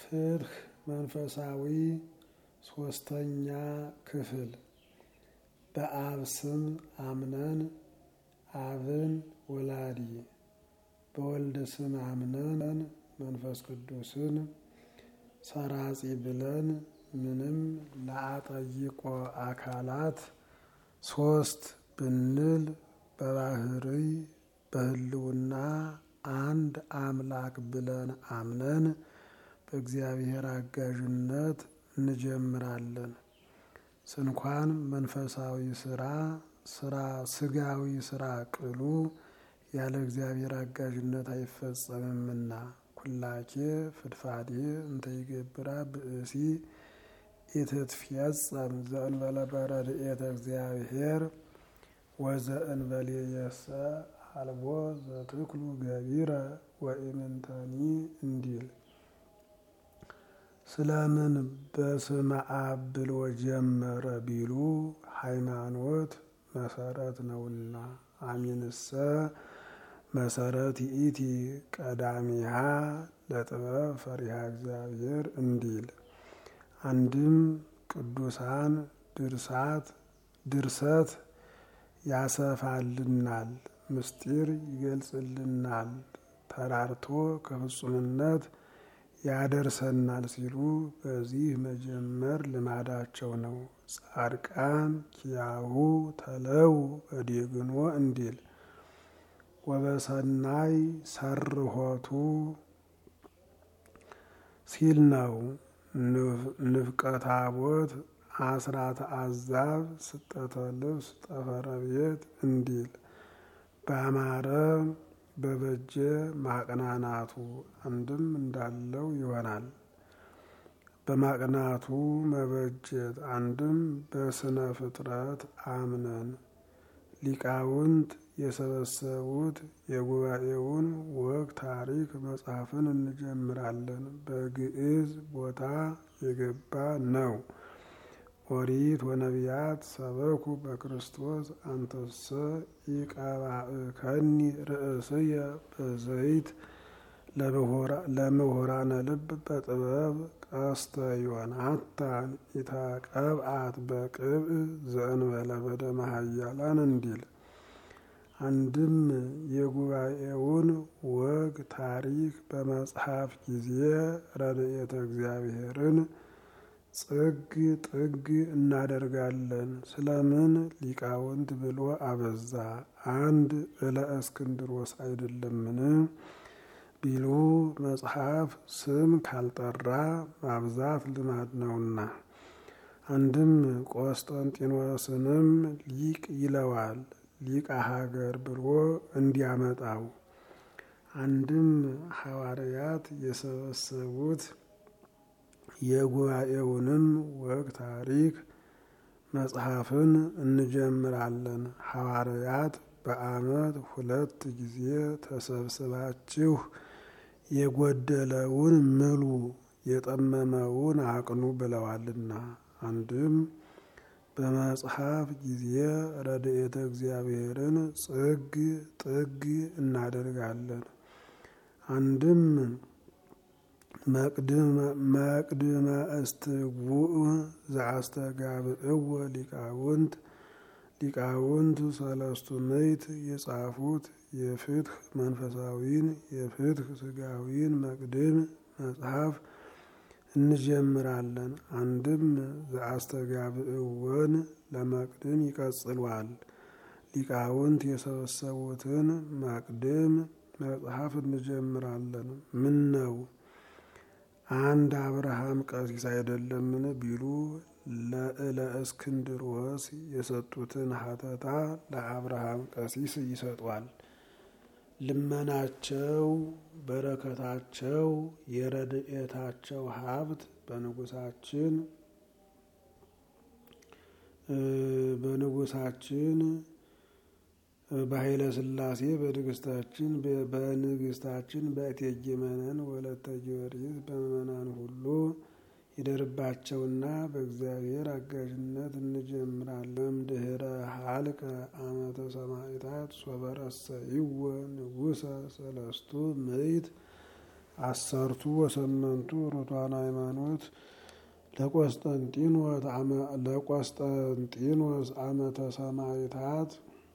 ፍትህ መንፈሳዊ ሶስተኛ ክፍል በአብ ስም አምነን አብን ወላዲ በወልድ ስም አምነን መንፈስ ቅዱስን ሰራጺ ብለን ምንም ለአጠይቆ አካላት ሶስት ብንል በባህሪ በህልውና አንድ አምላክ ብለን አምነን በእግዚአብሔር አጋዥነት እንጀምራለን። ስንኳን መንፈሳዊ ስራ ስራ ስጋዊ ስራ ቅሉ ያለ እግዚአብሔር አጋዥነት አይፈጸምምና ኩላኬ ፍድፋዴ እንተ ይገብራ ብእሲ ኢትትፌጸም ዘእንበለ በረድኤተ እግዚአብሔር ወዘእንበሌየሰ አልቦ ዘትክሉ ገቢረ ወኢምንተኒ እንዲል ስለምን በስመ አብ ብሎ ጀመረ ቢሉ ሃይማኖት መሰረት ነውና። አሚንሰ መሰረት ይእቲ ቀዳሚሃ ለጥበብ ፈሪሃ እግዚአብሔር እንዲል አንድም ቅዱሳን ድርሳት ድርሰት ያሰፋልናል፣ ምስጢር ይገልጽልናል፣ ተራርቶ ከፍጹምነት ያደርሰናል ሲሉ በዚህ መጀመር ልማዳቸው ነው። ጻድቃን ኪያሁ ተለው በዴግኖ እንዲል ወበሰናይ ሰርሆቱ ሲል ነው። ንፍቀ ታቦት አስራተ አዛብ ስጠተ ልብስ ጠፈረ ቤት እንዲል በአማረ በበጀ ማቅናናቱ አንድም እንዳለው ይሆናል። በማቅናቱ መበጀት አንድም በስነ ፍጥረት አምነን ሊቃውንት የሰበሰቡት የጉባኤውን ወግ ታሪክ መጽሐፍን እንጀምራለን። በግዕዝ ቦታ የገባ ነው። ኦሪት ወነቢያት ሰበኩ በክርስቶስ አንተሰ ኢቀባእከኒ ርእስየ በዘይት ለምሁራነ ልብ በጥበብ ቀስተ ዮናታን ኢተቀብአት በቅብእ ዘእንበለ በደመ ኃያላን እንዲል አንድም የጉባኤውን ወግ ታሪክ በመጽሐፍ ጊዜ ረድኤተ እግዚአብሔርን ጽግ ጥግ እናደርጋለን። ስለምን ሊቃውንት ብሎ አበዛ? አንድ እለ እስክንድሮስ አይደለምን ቢሉ መጽሐፍ ስም ካልጠራ ማብዛት ልማድ ነውና። አንድም ቆስጠንጢኖስንም ሊቅ ይለዋል ሊቀ ሀገር ብሎ እንዲያመጣው። አንድም ሐዋርያት የሰበሰቡት የጉባኤውንም ወግ ታሪክ መጽሐፍን እንጀምራለን። ሐዋርያት በዓመት ሁለት ጊዜ ተሰብስባችሁ የጎደለውን ምሉ የጠመመውን አቅኑ ብለዋልና። አንድም በመጽሐፍ ጊዜ ረድኤተ እግዚአብሔርን ጽግ ጥግ እናደርጋለን። አንድም መቅድመ እስትጉዕ ዘአስተጋብእዎ ሊቃውንት ሊቃውንት ሰለስቱ ምዕት የጻፉት የፍትህ መንፈሳዊን የፍትህ ስጋዊን መቅድም መጽሐፍ እንጀምራለን። አንድም ዘአስተጋብእወን ለመቅድም ይቀጽሏል። ሊቃውንት የሰበሰቡትን መቅድም መጽሐፍ እንጀምራለን። ምን ነው አንድ አብርሃም ቀሲስ አይደለምን ቢሉ ለእለ እስክንድሮስ የሰጡትን ሀተታ ለአብርሃም ቀሲስ ይሰጧል። ልመናቸው፣ በረከታቸው፣ የረድኤታቸው ሀብት በንጉሳችን በንጉሳችን በኃይለ ሥላሴ በንግስታችን በንግስታችን በእቴጌ መነን ወለተ ጊዮርጊስ በምእመናን ሁሉ ይደርባቸውና በእግዚአብሔር አጋዥነት እንጀምራለን። ድህረ ሀልቀ አመተ ሰማዕታት ሶበረሰይወ ንጉሰ ሰለስቱ ምዕት አሰርቱ ወሰመንቱ ርቱዓነ ሃይማኖት ለቆስጠንጢኖስ ዓመተ ሰማዕታት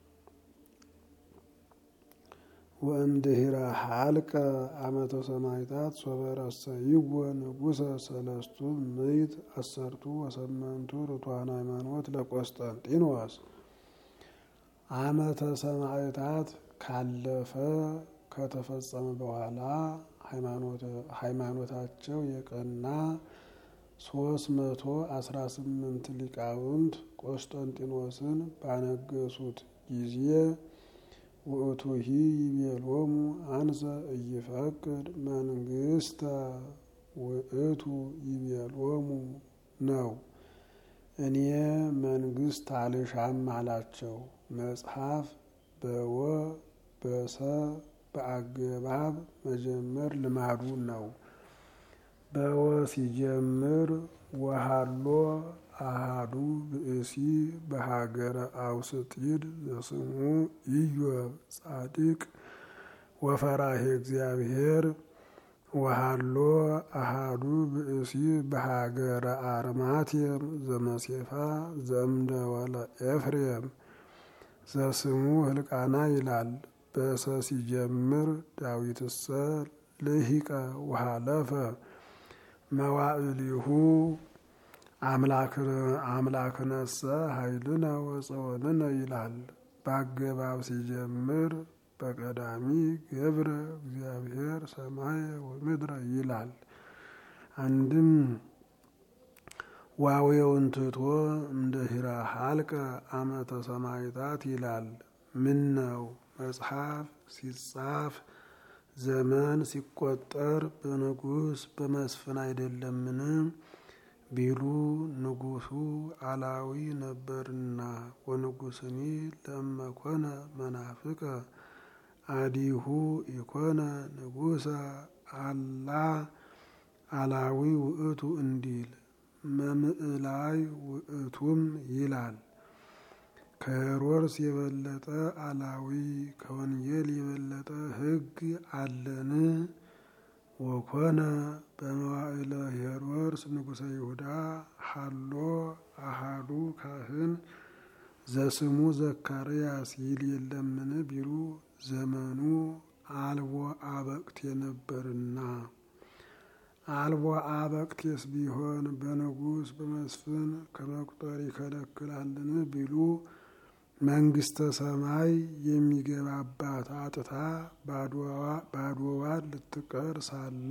ወእምድኅረ ሀልቀ ዓመተ ሰማዕታት ሶበ ረሰይዎ ንጉሠ ሰለስቱ ምዕት አሰርቱ ወሰመንቱ ርቱዓነ ሃይማኖት ለቆስጠንጢኖስ ዓመተ ሰማዕታት ካለፈ ከተፈጸመ በኋላ ሃይማኖታቸው የቀና ሶስት መቶ አስራ ስምንት ሊቃውንት ቆስጠንጢኖስን ባነገሱት ጊዜ ውእቱሂ ይቤሎሙ አንሰ እይፈቅድ መንግስተ ውእቱ ይቤሎሙ ነው። እኔ መንግስት አልሻም አላቸው። መጽሐፍ በወ በሰ በአገባብ መጀመር ልማዱ ነው። በወ ሲጀምር ወሃሎ አሃዱ ብእሲ በሀገረ አውስጢድ ዘስሙ ኢዮብ ጻድቅ ወፈራሄ እግዚአብሔር ወሃሎ አሃዱ ብእሲ በሀገረ አርማቴም ዘመሴፋ ዘእምደወለ ኤፍሬም ዘስሙ ህልቃና ይላል። በሰ ሲጀምር ዳዊትሰ ልሂቀ ወሃለፈ መዋዕሊሁ አምላክነሰ ኃይልነ ወፀወንነ ይላል። በአገባብ ሲጀምር በቀዳሚ ገብረ እግዚአብሔር ሰማየ ወምድረ ይላል። አንድም ዋዌውን ትቶ እምድኅረ ሀልቀ ዓመተ ሰማዕታት ይላል። ምን ነው መጽሐፍ ሲጻፍ ዘመን ሲቆጠር በንጉሥ በመስፍን አይደለምን ቢሉ ንጉሡ አላዊ ነበርና ወንጉሥኒ ለመኮነ መናፍቀ አዲሁ ኢኮነ ንጉሠ አላ አላዊ ውእቱ እንዲል መምዕላይ ውእቱም ይላል። ከሄሮድስ የበለጠ አላዊ ከወንጌል የበለጠ ሕግ አለን? ወኮነ በመዋዕለ ሄሮድስ ንጉሠ ይሁዳ ሃሎ አሃዱ ካህን ዘስሙ ዘካርያስ ይል የለምን ቢሉ ዘመኑ አልቦ አበቅቴ ነበርና። አልቦ አበቅቴስ ቢሆን በንጉሥ በመስፍን ከመቁጠር ይከለክላልን ቢሉ መንግስተ ሰማይ የሚገባባት አጥታ ባዶዋን ልትቀር ሳለ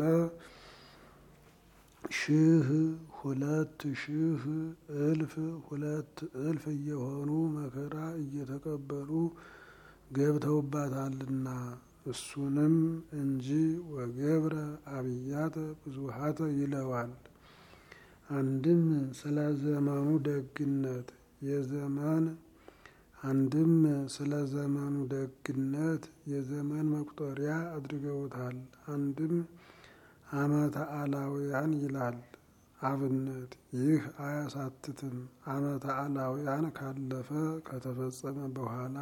ሺህ ሁለት ሺህ እልፍ ሁለት እልፍ እየሆኑ መከራ እየተቀበሉ ገብተውባታልና እሱንም እንጂ ወገብረ አብያተ ብዙሃተ ይለዋል። አንድም ስለ ዘመኑ ደግነት የዘመን አንድም ስለ ዘመኑ ደግነት የዘመን መቁጠሪያ አድርገውታል። አንድም ዓመተ አላውያን ይላል። አብነት ይህ አያሳትትም። ዓመተ አላውያን ካለፈ ከተፈጸመ በኋላ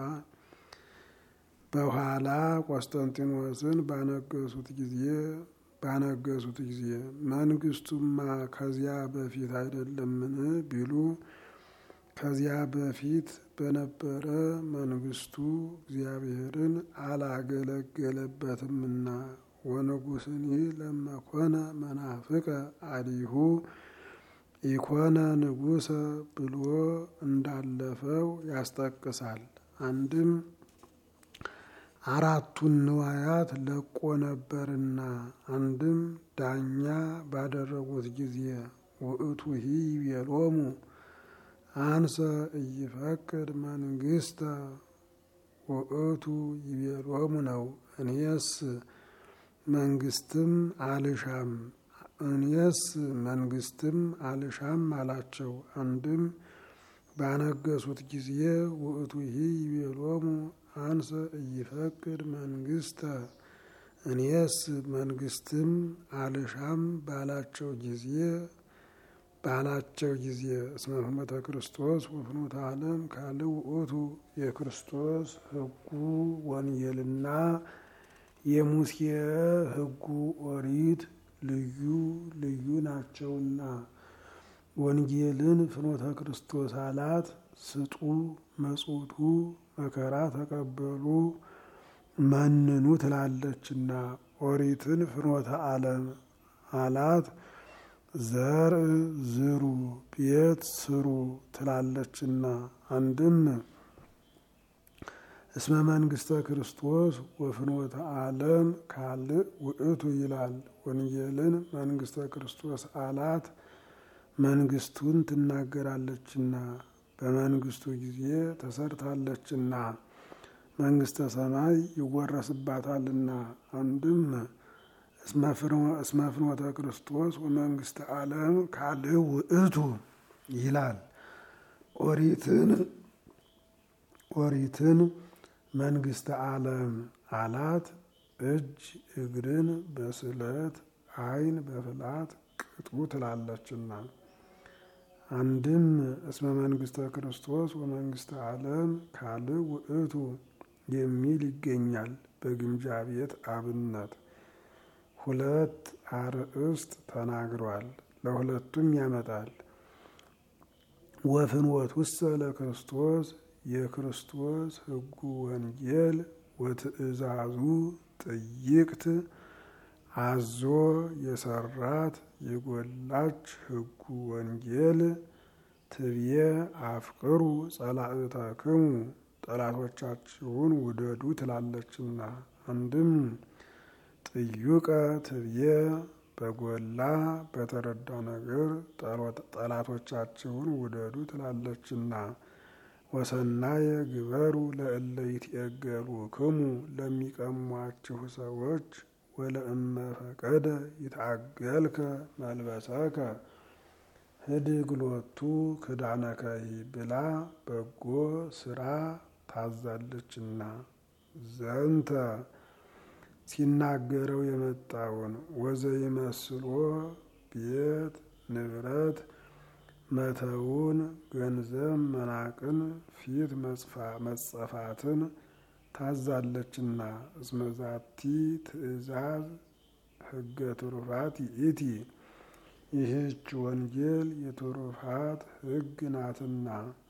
በኋላ ቆስጠንጢኖስን ባነገሱት ጊዜ ባነገሱት ጊዜ መንግስቱማ ከዚያ በፊት አይደለምን ቢሉ ከዚያ በፊት በነበረ መንግስቱ እግዚአብሔርን አላገለገለበትምና ወንጉሥኒ ለመኮነ መናፍቀ አዲሁ ኢኮነ ንጉሰ ብሎ እንዳለፈው ያስጠቅሳል። አንድም አራቱን ንዋያት ለቆ ነበርና አንድም ዳኛ ባደረጉት ጊዜ ውእቱሂ ይቤሎሙ አንሰ እይፈቅድ መንግስተ ውእቱ ይቤሎሙ ነው። እኔስ መንግስትም አልሻም እኔስ መንግስትም አልሻም አላቸው። አንድም ባነገሱት ጊዜ ውእቱሂ ይቤሎሙ አንሰ እይፈቅድ መንግስተ እኔስ መንግስትም አልሻም ባላቸው ጊዜ ባላቸው ጊዜ እስመ ፍኖተ ክርስቶስ ወፍኖተ ዓለም ካልእ ውእቱ የክርስቶስ ሕጉ ወንጌልና የሙሴ ሕጉ ኦሪት ልዩ ልዩ ናቸውና ወንጌልን ፍኖተ ክርስቶስ አላት ስጡ መጽቱ መከራ ተቀበሉ መንኑ ትላለችና ኦሪትን ፍኖተ ዓለም አላት ዘር ዝሩ ቤት ስሩ ትላለችና አንድም እስመ መንግስተ ክርስቶስ ወፍኖተ ዓለም ካልእ ውእቱ ይላል። ወንጌልን መንግስተ ክርስቶስ አላት መንግስቱን ትናገራለችና በመንግስቱ ጊዜ ተሰርታለችና መንግስተ ሰማይ ይወረስባታልና አንድም እስመ ፍኖተ ክርስቶስ ወመንግስተ ዓለም ካልእ ውእቱ ይላል። ኦሪትን ኦሪትን መንግስተ ዓለም አላት እጅ እግርን በስለት ዓይን በፍላት ቅጡ ትላለችና አንድም እስመ መንግስተ ክርስቶስ ወመንግስተ ዓለም ካልእ ውእቱ የሚል ይገኛል። በግምጃ ቤት አብነት ሁለት አርእስት ተናግሯል። ለሁለቱም ያመጣል። ወፍኖት ውሰ ለክርስቶስ የክርስቶስ ሕጉ ወንጌል ወትእዛዙ ጥይቅት አዞ የሰራት የጎላች ሕጉ ወንጌል ትብዬ አፍቅሩ ጸላእተክሙ ጠላቶቻችሁን ውደዱ ትላለችና አንድም ጥዩቀ ትብዬ በጎላ በተረዳ ነገር ጠላቶቻችሁን ውደዱ ትላለችና ወሰናየ ግበሩ ለእለ ይትዔገሉክሙ ለሚቀሟችሁ ሰዎች ወለእመ ፈቀደ ይትዐገልከ መልበሰከ ህድግ ሎቱ ክዳነከሂ ብላ በጎ ስራ ታዛለችና ዘንተ ሲናገረው የመጣውን ወዘይመስሎ ቤት ንብረት መተውን ገንዘብ መናቅን ፊት መጸፋትን ታዛለችና እስመዛቲ ትእዛዝ ሕገ ትሩፋት ይእቲ ይህች ወንጌል የትሩፋት ሕግ ናትና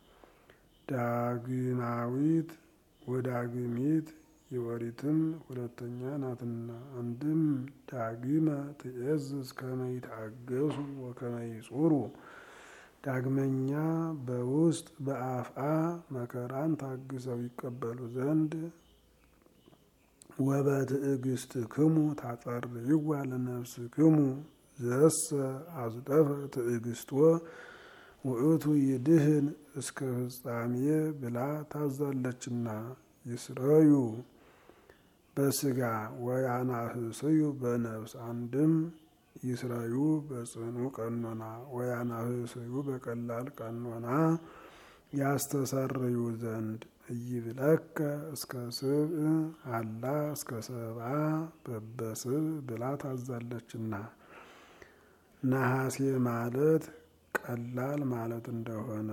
ዳግማዊት ወዳግሚት የወሪትም ሁለተኛ ናትና አንድም ዳግመ ትእዝዝ ከመ ይትአገሱ ወከመ ይጹሩ ዳግመኛ በውስጥ በአፍአ መከራን ታግሰው ይቀበሉ ዘንድ ወበትዕግስትክሙ ታጸርይዋ ለነፍስክሙ ዘሰ አዝጠፈ ትዕግስቶ ውእቱ ይድህን እስከ ፍጻሜ ብላ ታዛለችና ይስረዩ በስጋ ወያናህስዩ በነፍስ አንድም ይስረዩ በጽኑ ቀኖና ወያናህስዩ በቀላል ቀኖና ያስተሰርዩ ዘንድ እይብለከ እስከ ስብእ አላ እስከ ሰብአ በበስብ ብላ ታዛለችና ነሐሴ ማለት ቀላል ማለት እንደሆነ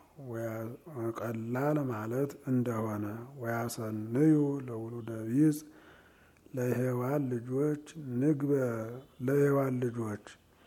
ቀላል ማለት እንደሆነ ወያሰንዩ ለውሉደ ቢጽ ለሔዋን ልጆች ንግበር ለሔዋን ልጆች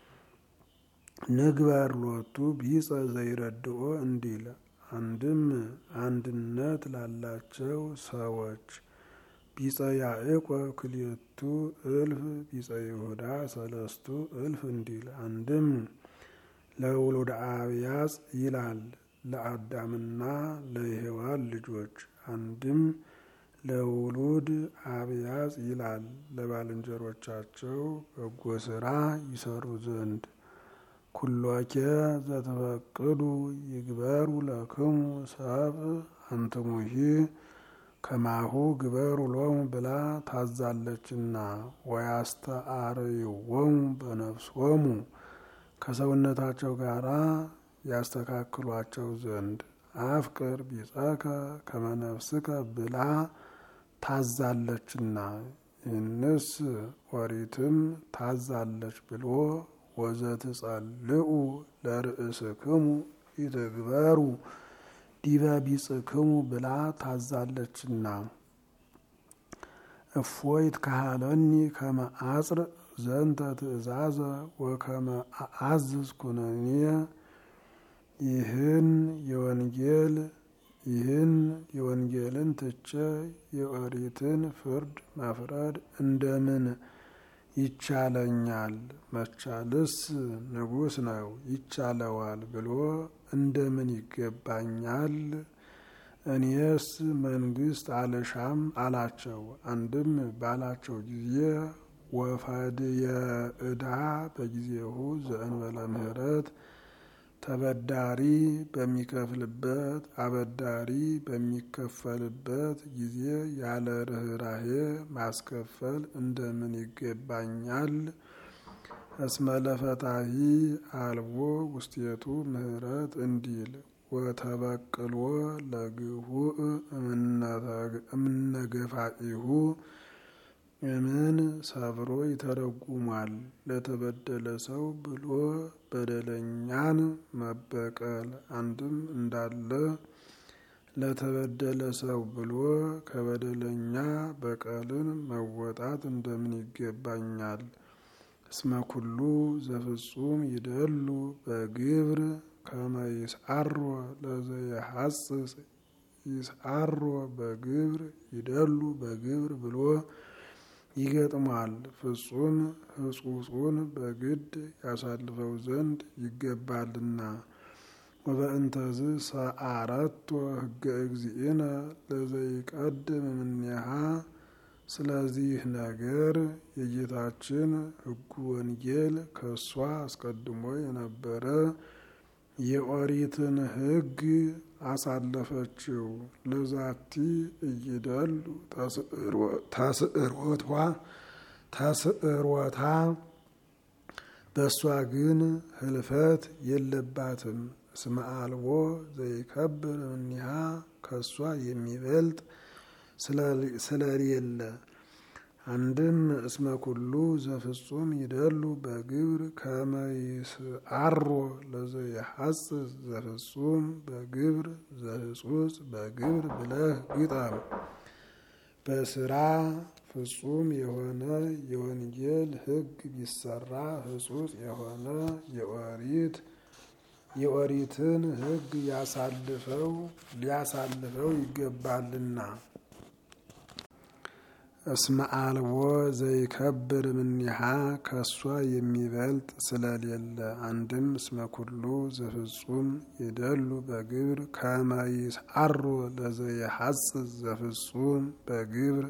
ንግበር ሎቱ ቢጸ ዘይረድኦ እንዲል አንድም አንድነት ላላቸው ሰዎች ቢጸ ያዕቆብ ክልኤቱ እልፍ ቢጸ ይሁዳ ሰለስቱ እልፍ እንዲል አንድም ለውሉደ አብያጽ ይላል ለአዳምና ለሔዋን ልጆች አንድም ለውሉድ አብያጽ ይላል ለባልንጀሮቻቸው በጎ ስራ ይሰሩ ዘንድ ኩሎኬ ዘተፈቅዱ ይግበሩ ለክሙ ሰብ አንትሙሂ ከማሁ ግበሩ ሎሙ ብላ ታዛለችና ወያስተአርይዎሙ በነፍሶሙ ከሰውነታቸው ጋር ያስተካክሏቸው ዘንድ አፍቅር ቢጸከ ከመነፍስከ ብላ ታዛለችና ይህንስ ኦሪትም ታዛለች ብሎ ወዘትጸልኡ ለርእስክሙ ይትግበሩ ዲበ ቢጽክሙ ብላ ታዛለችና እፎይ ትካሃለኒ ከመ አጽር ዘንተ ትእዛዘ ወከመ አዝዝ ኩነኔ ይህን የወንጌል ይህን የወንጌልን ትቼ የኦሪትን ፍርድ መፍረድ እንደምን ይቻለኛል? መቻልስ ንጉሥ ነው ይቻለዋል ብሎ እንደምን ይገባኛል? እኔስ መንግስት አልሻም አላቸው። አንድም ባላቸው ጊዜ ወፈድየ ዕዳ በጊዜሁ ዘእንበለ ምሕረት ተበዳሪ በሚከፍልበት አበዳሪ በሚከፈልበት ጊዜ ያለ ርኅራሄ ማስከፈል እንደምን ይገባኛል? እስመ ለፈታሒ አልቦ ውስቴቱ ምሕረት እንዲል ወተበቅሎ ለግሁእ እምነገፋኢሁ እምን ሰብሮ ይተረጉማል። ለተበደለ ሰው ብሎ በደለኛን መበቀል አንድም እንዳለ ለተበደለ ሰው ብሎ ከበደለኛ በቀልን መወጣት እንደምን ይገባኛል? እስመ ኩሉ ዘፍጹም ይደሉ በግብር ከመ ይስዓሮ ለዘየሐጽጽ ይስዓሮ በግብር ይደሉ በግብር ብሎ ይገጥሟል። ፍጹም ሕጹጹን በግድ ያሳልፈው ዘንድ ይገባልና። ወበእንተዝ ሰአረቶ ሕገ እግዚእነ ለዘይቀድም እምኔሃ ስለዚህ ነገር የጌታችን ሕጉ ወንጌል ከእሷ አስቀድሞ የነበረ የኦሪትን ሕግ አሳለፈችው። ለዛቲ እይደሉ ተስዕሮቷ ተስዕሮታ በእሷ ግን ህልፈት የለባትም። እስመ አልቦ ዘይከብር እምኔሃ ከእሷ የሚበልጥ ስለሌለ አንድም እስመ ኩሉ ዘፍጹም ይደሉ በግብር ከመ ይስዓሮ ለዘየሐጽጽ ዘፍጹም በግብር ዘህጹጽ በግብር ብለህ ግጠም። በስራ ፍጹም የሆነ የወንጌል ሕግ ቢሰራ ህጹጽ የሆነ የኦሪት የኦሪትን ሕግ ያሳልፈው ሊያሳልፈው ይገባልና። እስመ አልቦ ዘይከብር እምኔሃ ከእሷ የሚበልጥ ስለሌለ አንድም እስመ ኩሉ ዘፍጹም ይደሉ በግብር ከመ ይስዓሮ ለዘየሐጽጽ ዘፍጹም በግብር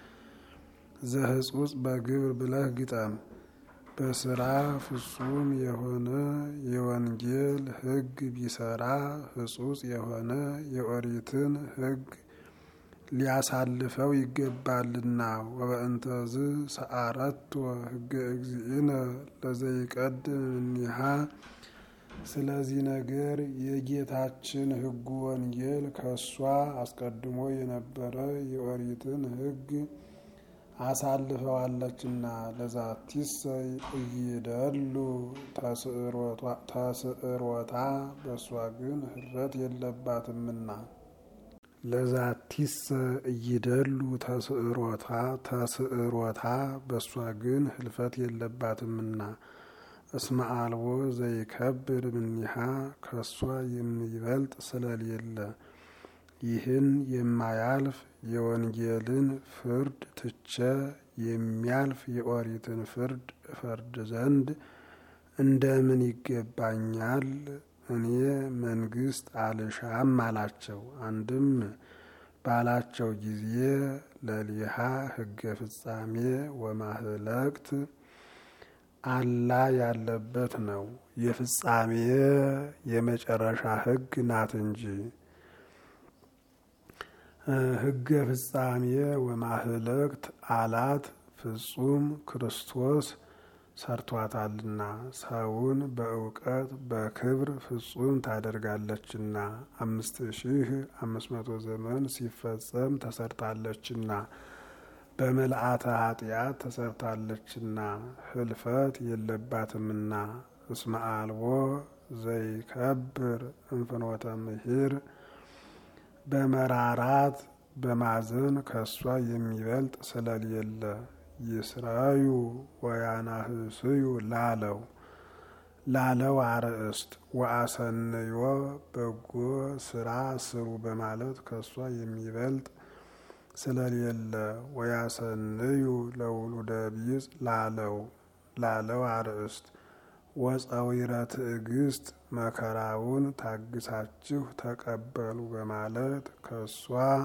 ዘህጹጽ በግብር ብለህ ግጠም። በስራ ፍጹም የሆነ የወንጌል ሕግ ቢሰራ ህጹጽ የሆነ የኦሪትን ሕግ ሊያሳልፈው ይገባልና። ወበእንተዝ ሰአረቶ ሕገ እግዚእነ ለዘይቀድም እምኔሃ ስለዚህ ነገር የጌታችን ሕጉ ወንጌል ከእሷ አስቀድሞ የነበረ የኦሪትን ሕግ አሳልፈዋለችና። ለዛቲሰ እይደሉ ተስዕሮታ በእሷ ግን ህልፈት የለባትምና። ለዛቲሰ እይደሉ ተስዕሮታ ተስዕሮታ በእሷ ግን ህልፈት የለባትምና። እስመ አልቦ ዘይከብር እምኔሃ ከእሷ የሚበልጥ ስለሌለ ይህን የማያልፍ የወንጌልን ፍርድ ትቼ የሚያልፍ የኦሪትን ፍርድ እፈርድ ዘንድ እንደምን ይገባኛል? እኔ መንግስት አልሻም አላቸው። አንድም ባላቸው ጊዜ ለሊሃ ሕገ ፍጻሜ ወማህለቅት አላ ያለበት ነው። የፍጻሜ የመጨረሻ ሕግ ናት እንጂ ሕገ ፍጻሜ ወማህለቅት አላት ፍጹም ክርስቶስ ሰርቷታልና ሰውን በእውቀት በክብር ፍጹም ታደርጋለችና አምስት ሺህ አምስት መቶ ዘመን ሲፈጸም ተሰርታለችና በምልአተ ኃጢአት ተሰርታለችና ህልፈት የለባትምና እስመ አልቦ ዘይከብር እንፍኖተ ምሂር በመራራት በማዘን ከእሷ የሚበልጥ ስለሌለ ይስራዩ ወያናህስዩ ላለው ላለው አርእስት ወአሰንዮ በጎ ስራ ስሩ በማለት ከእሷ የሚበልጥ ስለሌለ ወያሰንዩ ለውሉደ ቢጽ ላለው ላለው አርእስት ወፀዊረ ትዕግስት መከራውን ታግሳችሁ ተቀበሉ በማለት ከእሷ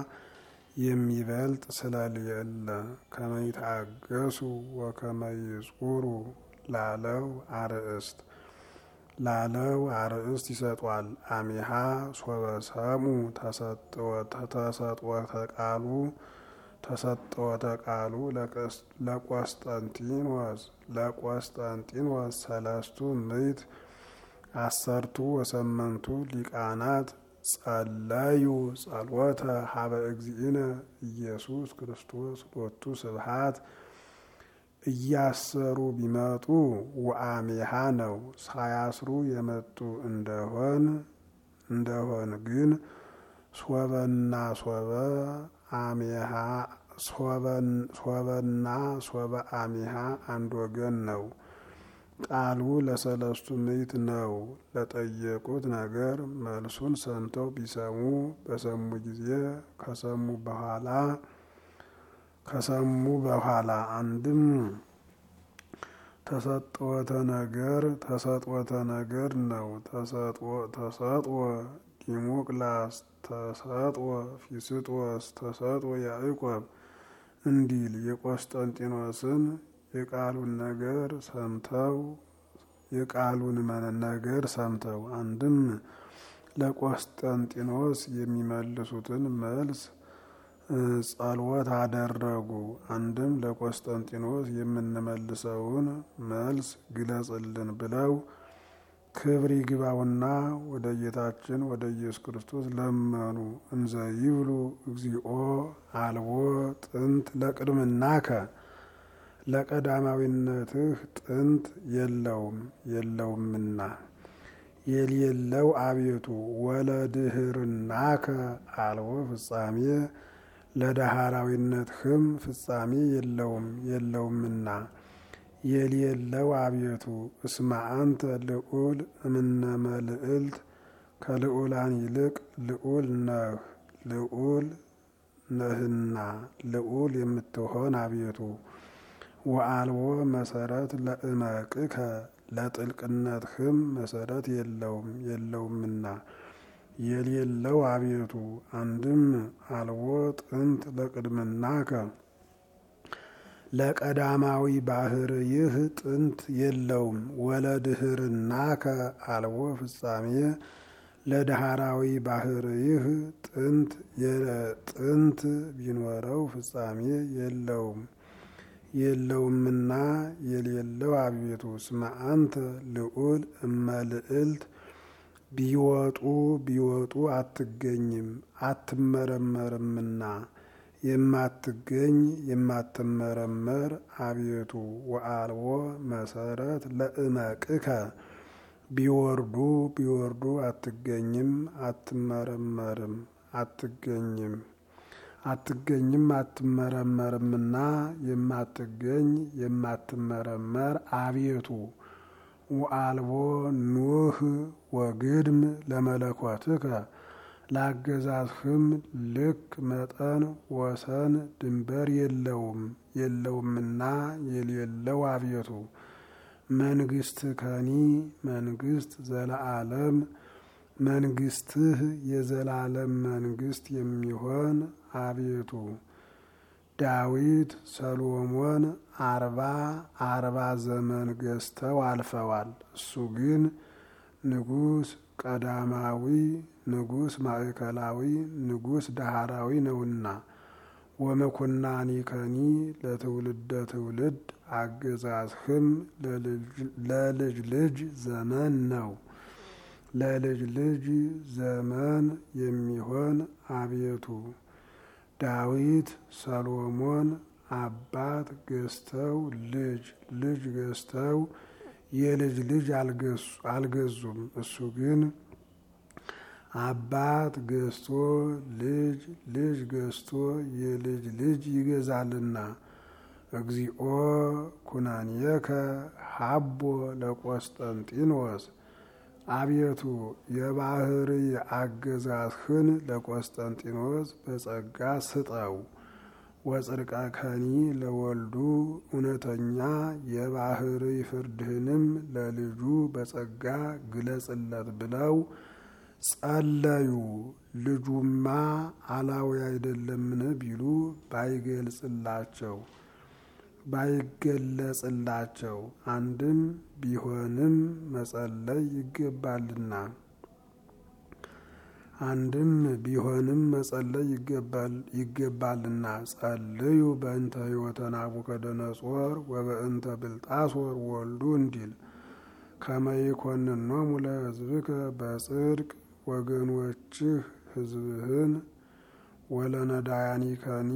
የሚበልጥ ስለሌለ ከመይታገሱ ወከመይጹሩ ላለው አርእስት ላለው አርእስት ይሰጧል። አሚሃ ሶበሰሙ ተሰጥወተ ቃሉ ተሰጥወተ ቃሉ ለቆስጠንጢኖስ ለቆስጠንጢኖስ ሰለስቱ ምዕት አሰርቱ ወሰመንቱ ሊቃናት ጸለዩ ጸሎተ ሀበ እግዚእነ ኢየሱስ ክርስቶስ ሎቱ ስብሃት እያሰሩ ቢመጡ ወአሜሃ ነው። ሳያስሩ የመጡ እንደሆን እንደሆን ግን ሶበና ሶበ አሜሃ ሶበና ሶበ አሜሃ አንድ ወገን ነው። ቃሉ ለሰለስቱ ምዕት ነው። ለጠየቁት ነገር መልሱን ሰምተው ቢሰሙ በሰሙ ጊዜ ከሰሙ በኋላ ከሰሙ በኋላ አንድም ተሰጥወተ ነገር ተሰጥወተ ነገር ነው። ተሰጥወ ዲሞቅላስ ተሰጥወ ፊስጦስ ተሰጥወ ያዕቆብ እንዲል የቆስጠንጢኖስን የቃሉን ነገር ሰምተው የቃሉን ነገር ሰምተው አንድም ለቆስጠንጢኖስ የሚመልሱትን መልስ ጸሎት አደረጉ። አንድም ለቆስጠንጢኖስ የምንመልሰውን መልስ ግለጽልን ብለው ክብር ይግባውና ወደ ጌታችን ወደ ኢየሱስ ክርስቶስ ለመኑ። እንዘ ይብሉ እግዚኦ አልቦ ጥንት ለቅድምናከ ለቀዳማዊነትህ ጥንት የለውም የለውምና የሌለው አቤቱ ወለድህርናከ አልቦ ፍጻሜ ለዳህራዊነትህም ፍጻሜ የለውም የለውምና የሌለው አቤቱ እስመ አንተ ልዑል እምነ መልዕልት ከልዑላን ይልቅ ልዑል ነህ ልዑል ነህና ልዑል የምትሆን አቤቱ ወአልቦ መሰረት ለእመቅከ ለጥልቅነትህም መሰረት የለውም የለውምና የሌለው አቤቱ አንድም አልቦ ጥንት ለቅድምናከ ለቀዳማዊ ባህር ይህ ጥንት የለውም ወለድህርናከ አልቦ ፍጻሜ ለዳህራዊ ባህር ይህ ጥንት የጥንት ቢኖረው ፍጻሜ የለውም የለውምና የሌለው አቤቱ እስመ አንተ ልዑል እመልዕልት ቢወጡ ቢወጡ አትገኝም አትመረመርምና የማትገኝ የማትመረመር አቤቱ ወአልቦ መሰረት ለእመቅከ ቢወርዱ ቢወርዱ አትገኝም አትመረመርም አትገኝም አትገኝም አትመረመርምና የማትገኝ የማትመረመር አቤቱ ወአልቦ ኑህ ወግድም ለመለኮትከ ላገዛዝህም ልክ መጠን ወሰን ድንበር የለውም የለውምና የሌለው አቤቱ መንግስት ከኒ መንግስት ዘለዓለም መንግስትህ የዘላለም መንግስት የሚሆን አቤቱ ዳዊት ሰሎሞን አርባ አርባ ዘመን ገዝተው አልፈዋል። እሱ ግን ንጉስ ቀዳማዊ ንጉስ ማዕከላዊ ንጉስ ዳህራዊ ነውና ወመኮናኒከኒ ለትውልደ ትውልድ አገዛዝህም ለልጅ ልጅ ዘመን ነው። ለልጅ ልጅ ዘመን የሚሆን አቤቱ ዳዊት ሰሎሞን አባት ገዝተው ልጅ ልጅ ገዝተው የልጅ ልጅ አልገዙም። እሱ ግን አባት ገዝቶ ልጅ ልጅ ገዝቶ የልጅ ልጅ ይገዛልና። እግዚኦ ኩናንየከ ሀቦ ለቆስጠንጢኖስ አቤቱ የባህሪ አገዛዝህን ለቆስጠንጢኖስ በጸጋ ስጠው። ወጽድቀ ከኒ ለወልዱ እውነተኛ የባህሪ ፍርድህንም ለልጁ በጸጋ ግለጽለት ብለው ጸለዩ። ልጁማ አላዊ አይደለምን ቢሉ ባይገልጽላቸው ባይገለጽላቸው አንድም ቢሆንም መጸለይ ይገባልና አንድም ቢሆንም መጸለይ ይገባልና። ጸልዩ በእንተ ሕይወተ ናቡከደነጾር ወበእንተ ብልጣሶር ወልዱ እንዲል ከመይኮንኖሙ ለሕዝብከ በጽድቅ ወገኖችህ ሕዝብህን ወለነዳያኒከኒ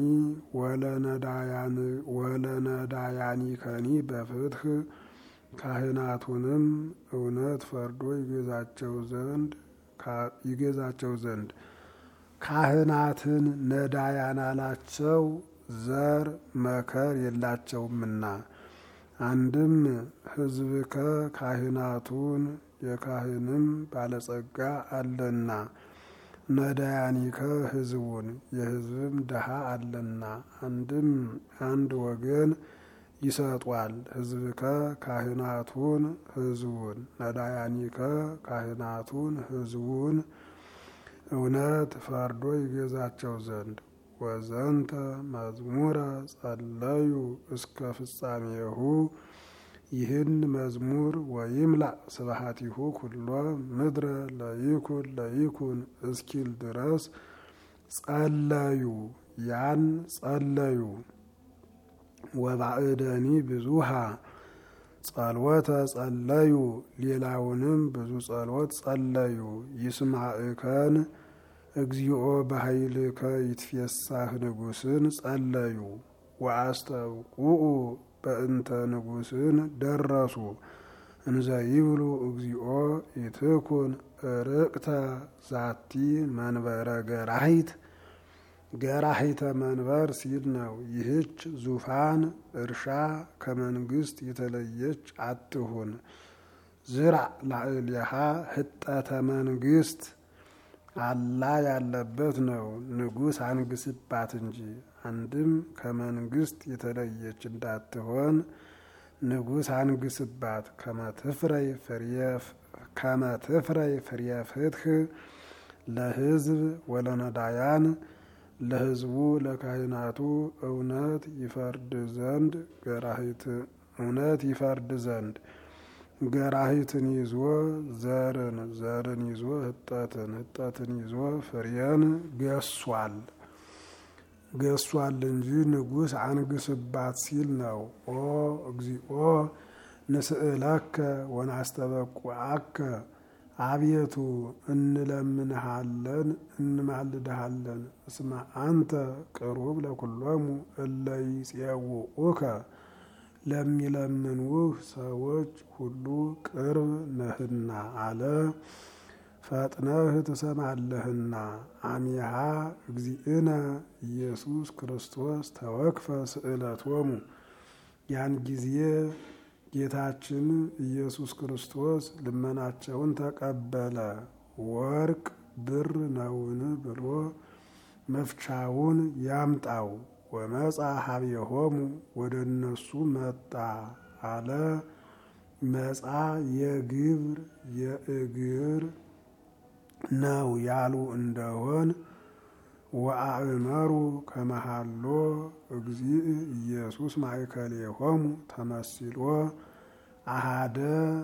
ወለነዳያኒከኒ በፍትህ ካህናቱንም እውነት ፈርዶ ይገዛቸው ዘንድ ይገዛቸው ዘንድ ካህናትን ነዳያን አላቸው፣ ዘር መከር የላቸውምና። አንድም ሕዝብከ ካህናቱን የካህንም ባለጸጋ አለና፣ ነዳያኒከ ሕዝቡን የሕዝብም ድሃ አለና። አንድም አንድ ወገን ይሰጧል። ሕዝብከ ካህናቱን ሕዝቡን ነዳያኒከ ካህናቱን ሕዝቡን እውነት ፈርዶ ይገዛቸው ዘንድ ወዘንተ መዝሙረ ጸለዩ እስከ ፍጻሜሁ ይህን መዝሙር ወይምላእ ስብሐቲሁ ኩሎ ምድረ ለይኩን ለይኩን እስኪል ድረስ ጸለዩ ያን ጸለዩ። ወባዕደኒ ብዙሃ ጸልወተ ጸለዩ ሌላውንም ብዙ ጸሎት ጸለዩ። ይስማዕከን እግዚኦ በኃይልከ ይትፌሳህ ንጉሥን ጸለዩ። ወአስተብቁኡ በእንተ ንጉሥን ደረሱ እንዘ ይብሉ እግዚኦ ኢትኩን ርቅተ ዛቲ መንበረ ገራሂት ገራሂተ መንበር ሲል ነው። ይህች ዙፋን እርሻ ከመንግስት የተለየች አትሁን። ዝራዕ ላዕሌሃ ህጠተ መንግስት አላ ያለበት ነው። ንጉሥ አንግስባት እንጂ አንድም ከመንግስት የተለየች እንዳትሆን ንጉሥ አንግስባት። ከመትፍረይ ፍሬ ፍትህ ለህዝብ ወለነዳያን ለህዝቡ ለካህናቱ እውነት ይፈርድ ዘንድ ገራሂት እውነት ይፈርድ ዘንድ ገራሂትን ይዞ ዘርን ዘርን ይዞ ህጠትን ህጠትን ይዞ ፍሬን ገሷል ገሷል እንጂ ንጉሥ አንግስባት ሲል ነው። ኦ እግዚኦ ንስእለከ ወናስተበቁዐከ አቤቱ እንለምንሃለን እንማልድሃለን። እስመ አንተ ቅሩብ ለኩሎሙ እለ ይጼውዑከ ለሚለምንውህ ሰዎች ሁሉ ቅርብ ነህና አለ። ፈጥነህ ትሰማለህና። አሚሃ እግዚእነ ኢየሱስ ክርስቶስ ተወክፈ ስእለቶሙ ያን ጊዜ ጌታችን ኢየሱስ ክርስቶስ ልመናቸውን ተቀበለ። ወርቅ ብር ነውን ብሎ መፍቻውን ያምጣው። ወመጻ ሀቤሆሙ ወደ እነሱ መጣ አለ። መጻ የግብር የእግር ነው ያሉ እንደሆን ወአእመሩ ከመሃሎ እግዚእ ኢየሱስ ማእከሌሆሙ ተመሲሎ አሃደ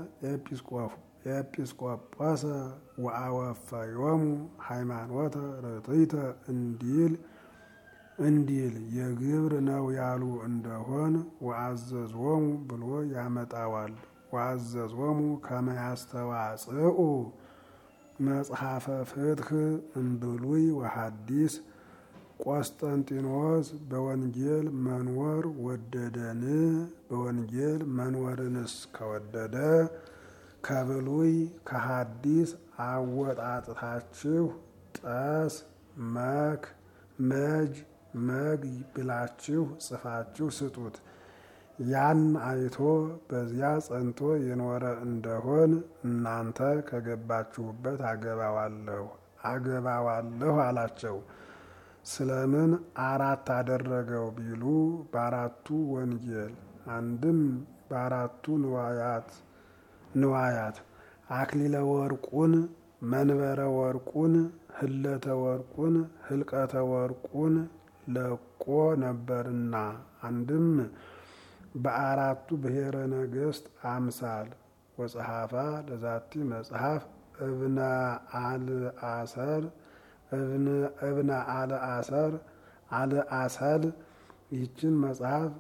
ኤጲስቆጶሰ ወአወፈዮሙ ሃይማኖተ ርትዕተ እንዲል እንዲል የግብር ነው ያሉ እንደሆን ወአዘዞሙ ብሎ ያመጣዋል። ወአዘዞሙ ከመያስተዋጽኡ መጽሐፈ ፍትህ እምብሉይ ወሐዲስ ቆስጠንጢኖስ በወንጌል መንወር ወደደን? በወንጌል መንወርንስ ከወደደ ከብሉይ ከሐዲስ አወጣጥታችሁ ጠስ መክ መጅ መግ ብላችሁ ጽፋችሁ ስጡት። ያን አይቶ በዚያ ጸንቶ የኖረ እንደሆን እናንተ ከገባችሁበት አገባዋለሁ አገባዋለሁ አላቸው። ስለምን አራት አደረገው ቢሉ በአራቱ ወንጌል አንድም በአራቱ ንዋያት ንዋያት አክሊለ ወርቁን መንበረ ወርቁን ህለተ ወርቁን ህልቀተ ወርቁን ለቆ ነበርና አንድም በአራቱ ብሔረ ነገሥት አምሳል ወጸሐፋ ለዛቲ መጽሐፍ እብነ አልአሰር እብነ አልአሰር አልአሰል ይህችን መጽሐፍ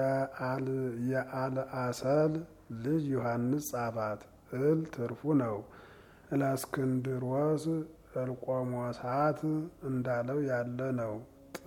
የአልአሰል ልጅ ዮሐንስ ጻፋት። እል ትርፉ ነው። እለእስክንድሮስ እልቆሞሳት እንዳለው ያለ ነው። ጥ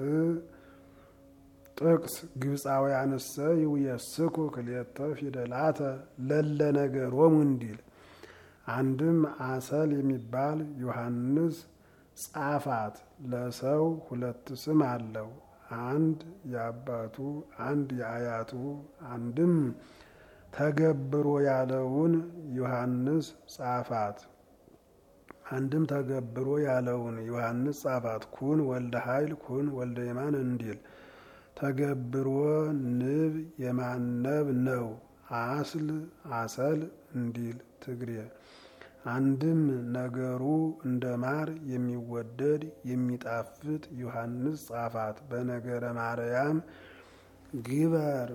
ጥቅስ ግብፃውያንሰ ይውየስኩ ክልኤተ ፊደላተ ለለ ነገሮሙ እንዲል አንድም አሰል የሚባል ዮሐንስ ጻፋት። ለሰው ሁለት ስም አለው። አንድ የአባቱ አንድ የአያቱ አንድም ተገብሮ ያለውን ዮሐንስ ጻፋት። አንድም ተገብሮ ያለውን ዮሐንስ ጻፋት። ኩን ወልደ ኃይል ኩን ወልደ የማን እንዲል ተገብሮ ንብ የማነብ ነው። አስል አሰል እንዲል ትግሬ አንድም ነገሩ እንደ ማር የሚወደድ የሚጣፍጥ ዮሐንስ ጻፋት። በነገረ ማርያም ግበር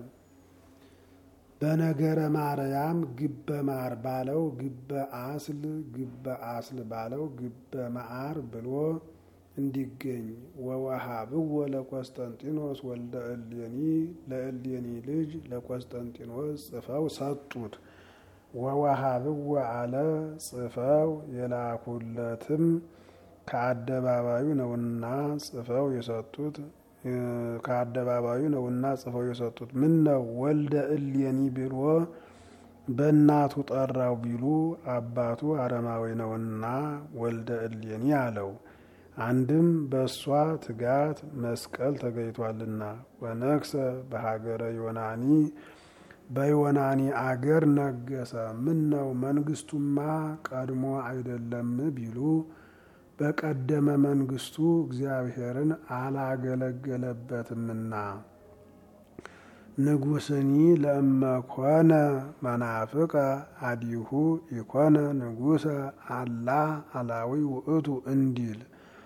በነገረ ማርያም ግበ ማር ባለው ግበ አስል ግበ አስል ባለው ግበ መዓር ብሎ እንዲገኝ ወወሃብዎ ለቆስጠንጢኖስ ወልደ እሌኒ ለእሌኒ ልጅ ለቆስጠንጢኖስ ጽፈው ሰጡት። ወወሃብዎ አለ ጽፈው የላኩለትም ከአደባባዩ ነውና ጽፈው የሰጡት ከአደባባዩ ነውና ጽፈው የሰጡት። ምን ነው ወልደ እሌኒ ብሎ በእናቱ ጠራው ቢሉ አባቱ አረማዊ ነውና ወልደ እሌኒ አለው። አንድም በእሷ ትጋት መስቀል ተገኝቷልና ወነግሰ በሀገረ ዮናኒ በዮናኒ አገር ነገሰ። ምን ነው መንግስቱማ ቀድሞ አይደለም ቢሉ በቀደመ መንግስቱ እግዚአብሔርን አላገለገለበትምና። ንጉስኒ ለእመኮነ መናፍቀ አዲሁ ኢኮነ ንጉሰ አላ አላዊ ውእቱ እንዲል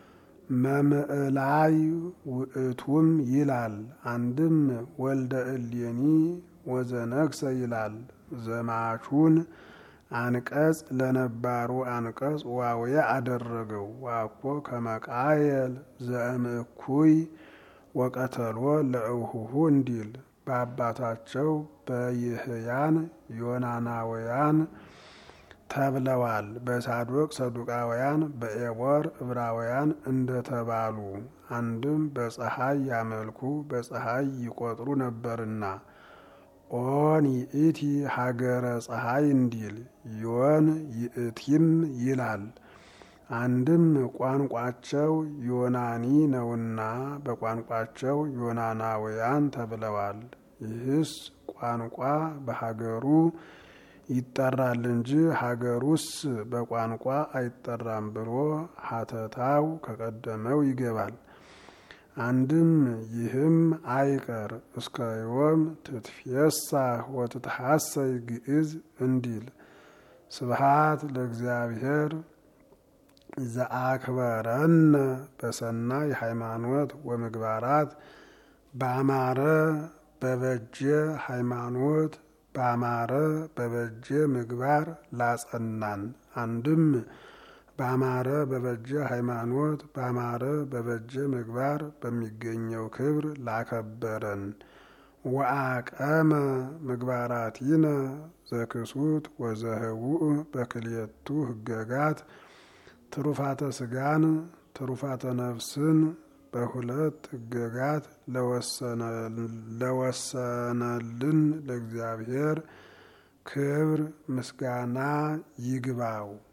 መምዕላይ ውእቱም ይላል። አንድም ወልደ እሌኒ ወዘነግሰ ይላል። ዘማቹን አንቀጽ ለነባሩ አንቀጽ ዋውየ አደረገው። ዋኮ ከመቃየል ዘእምእኩይ ወቀተሎ ለእውሁሁ እንዲል በአባታቸው በይህያን ዮናናውያን ተብለዋል። በሳዶቅ ሰዱቃውያን፣ በኤቦር ዕብራውያን እንደተባሉ አንድም በፀሐይ ያመልኩ በፀሐይ ይቆጥሩ ነበርና ኦን ይእቲ ሀገረ ፀሐይ እንዲል ዮን ይእቲም ይላል። አንድም ቋንቋቸው ዮናኒ ነውና በቋንቋቸው ዮናናውያን ተብለዋል። ይህስ ቋንቋ በሀገሩ ይጠራል እንጂ ሀገሩስ በቋንቋ አይጠራም ብሎ ሀተታው ከቀደመው ይገባል። አንድም ይህም አይቀር እስከ ዮም ትትፌሳ ወትትሐሰይ ግዕዝ እንዲል ስብሃት ለእግዚአብሔር ዘአክበረነ በሰናይ ሃይማኖት ወምግባራት በአማረ በበጀ ሃይማኖት በአማረ በበጀ ምግባር ላጸናን። አንድም በአማረ በበጀ ሃይማኖት በአማረ በበጀ ምግባር በሚገኘው ክብር ላከበረን። ወአቀመ ምግባራቲነ ዘክሱት ወዘህቡእ በክልኤቱ ህገጋት ትሩፋተ ስጋን ትሩፋተ ነፍስን በሁለት ህገጋት ለወሰነልን ለእግዚአብሔር ክብር ምስጋና ይግባው።